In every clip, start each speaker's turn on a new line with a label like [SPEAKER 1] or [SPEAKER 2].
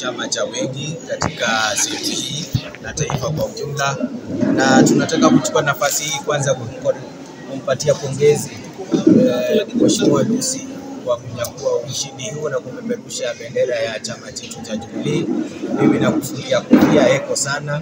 [SPEAKER 1] chama cha wengi katika sehemu hii na taifa kwa ujumla, na tunataka kuchukua nafasi hii kwanza kum- kumpatia pongezi eh, Mheshimiwa Lucy kwa kunyakua ushindi huu na kupeperusha bendera ya chama chetu cha Jubilee. Mimi nakufungia kulia eko sana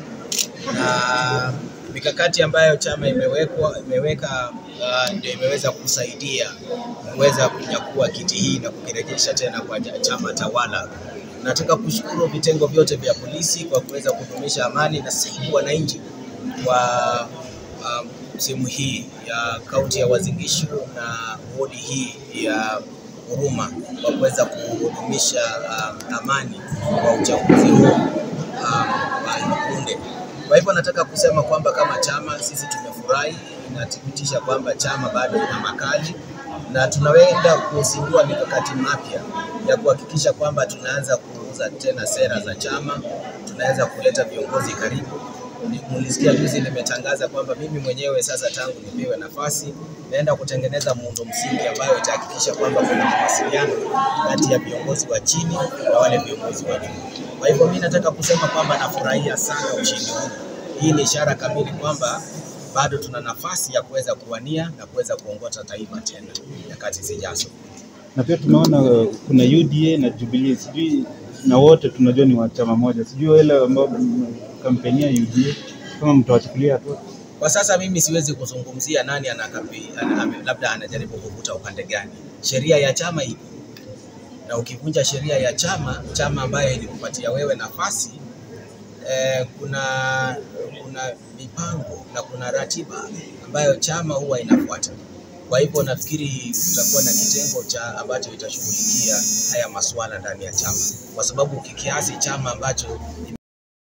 [SPEAKER 1] na mikakati ambayo chama imewekwa imeweka uh, ndio imeweza kusaidia kuweza kunyakua kiti hii na kukirejesha tena kwa ja- chama tawala. Nataka kushukuru vitengo vyote vya polisi kwa kuweza kudumisha amani na saidia wananchi wa um, sehemu hii ya kaunti ya Uasin Gishu na wodi hii ya Huruma kwa kuweza kudumisha um, amani kwa uchaguzi huu um, wa hivi punde. Kwa hivyo nataka kusema kwamba kama chama sisi tumefurahi, inathibitisha kwamba chama bado ina makali na tunaenda kuzindua mikakati mapya ya kuhakikisha kwamba tunaanza kuuza tena sera za chama, tunaweza kuleta viongozi karibu. Mulisikia juzi nimetangaza kwamba mimi mwenyewe sasa tangu nipewe nafasi naenda kutengeneza muundo msingi ambayo itahakikisha kwamba kuna mawasiliano kati ya viongozi wa chini na wale viongozi wa juu. Kwa hivyo mimi nataka kusema kwamba nafurahia sana ushindi huu. Hii ni ishara kamili kwamba bado tuna nafasi ya kuweza kuwania na kuweza kuongoza taifa tena nyakati zijazo.
[SPEAKER 2] na pia tumeona uh, kuna UDA na Jubilee, sijui na wote tunajua ni wa chama moja, sijui wale ambao mm, kampeni ya UDA kama mtawachukulia hatua.
[SPEAKER 1] Kwa sasa mimi siwezi kuzungumzia nani anakapi, ana, ame- labda anajaribu kuvuta upande gani. Sheria ya chama ipo, na ukivunja sheria ya chama, chama ambayo ilikupatia wewe nafasi eh, kuna kuna mipango na kuna ratiba ambayo chama huwa inafuata. Kwa hivyo nafikiri tutakuwa na kitengo cha ambacho itashughulikia haya masuala ndani ya chama, kwa sababu kikiasi chama ambacho